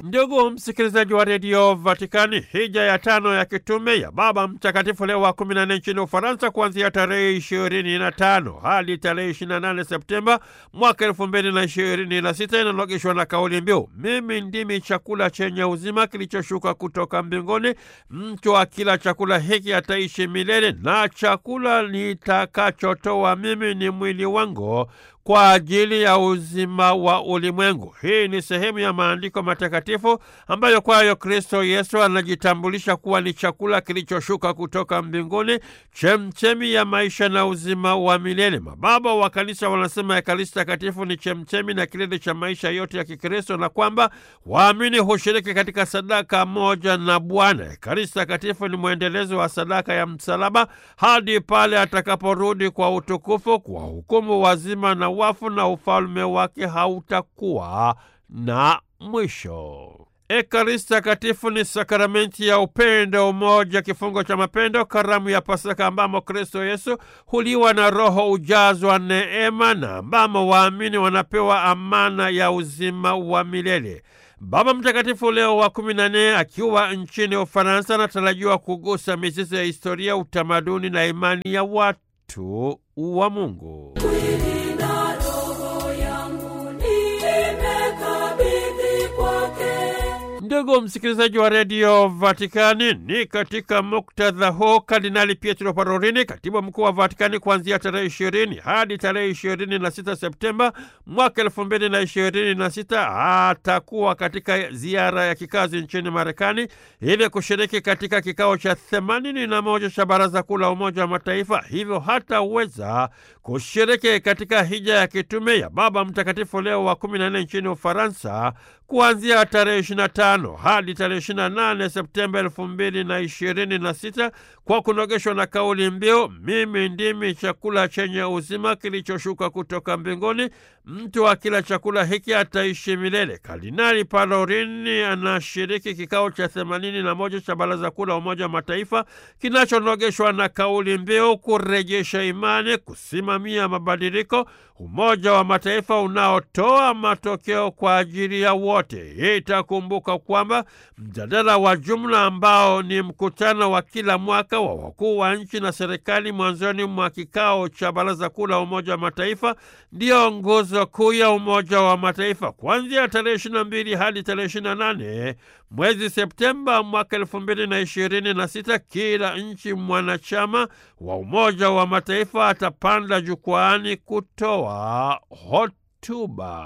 Ndugu msikilizaji wa redio Vatikani, hija ya tano ya kitume ya Baba Mtakatifu Leo wa kumi na nne nchini Ufaransa kuanzia tarehe ishirini na tano hadi tarehe ishirini na nane Septemba mwaka elfu mbili na ishirini na sita inalogeshwa na kauli mbiu mimi ndimi chakula chenye uzima kilichoshuka kutoka mbinguni, mtu akila chakula hiki ataishi milele, na chakula nitakachotoa mimi ni mwili wangu kwa ajili ya uzima wa ulimwengu. Hii ni sehemu ya maandiko matakatifu ambayo kwayo Kristo Yesu anajitambulisha kuwa ni chakula kilichoshuka kutoka mbinguni, chemchemi ya maisha na uzima wa milele. Mababa wa Kanisa wanasema Ekaristi Takatifu ni chemchemi na kilele cha maisha yote ya Kikristo na kwamba waamini hushiriki katika sadaka moja na Bwana. Ekaristi Takatifu ni mwendelezo wa sadaka ya msalaba hadi pale atakaporudi kwa utukufu kwa hukumu wazima na wafu na ufalme wake hautakuwa na mwisho. Ekaristi Takatifu ni sakramenti ya upendo, umoja, kifungo cha mapendo, karamu ya Pasaka ambamo Kristo Yesu huliwa na Roho ujazwa neema na ambamo waamini wanapewa amana ya uzima wa milele. Baba Mtakatifu Leo wa kumi na nne akiwa nchini Ufaransa anatarajiwa kugusa mizizi ya historia, utamaduni na imani ya watu wa Mungu. Ndugu msikilizaji wa redio Vatikani, ni katika muktadha huu Kardinali Pietro Parolini, katibu mkuu wa Vatikani, kuanzia tarehe ishirini hadi tarehe ishirini na sita Septemba mwaka elfu mbili na ishirini na sita atakuwa katika ziara ya kikazi nchini Marekani ili kushiriki katika kikao cha themanini na moja cha Baraza Kuu la Umoja wa Mataifa, hivyo hataweza kushiriki katika hija ya kitume ya Baba Mtakatifu Leo wa kumi na nne nchini Ufaransa kuanzia tarehe 25 hadi tarehe 28 Septemba elfu mbili na ishirini na sita kwa kunogeshwa na kauli mbiu mimi ndimi chakula chenye uzima kilichoshuka kutoka mbinguni, mtu akila chakula hiki ataishi milele. Kardinali Parolini anashiriki kikao cha themanini na moja cha Baraza Kuu la Umoja wa Mataifa kinachonogeshwa na kauli mbiu kurejesha imani, kusimamia mabadiliko, Umoja wa Mataifa unaotoa matokeo kwa ajili ya wote. Itakumbuka kwamba mjadala wa jumla ambao ni mkutano wa kila mwaka wa wakuu wa nchi na serikali mwanzoni mwa kikao cha Baraza Kuu la Umoja wa Mataifa ndiyo nguzo kuu ya Umoja wa Mataifa. Kuanzia tarehe ishirini na mbili hadi tarehe ishirini na nane mwezi Septemba mwaka elfu mbili na ishirini na sita kila nchi mwanachama wa Umoja wa Mataifa atapanda jukwaani kutoa hotuba.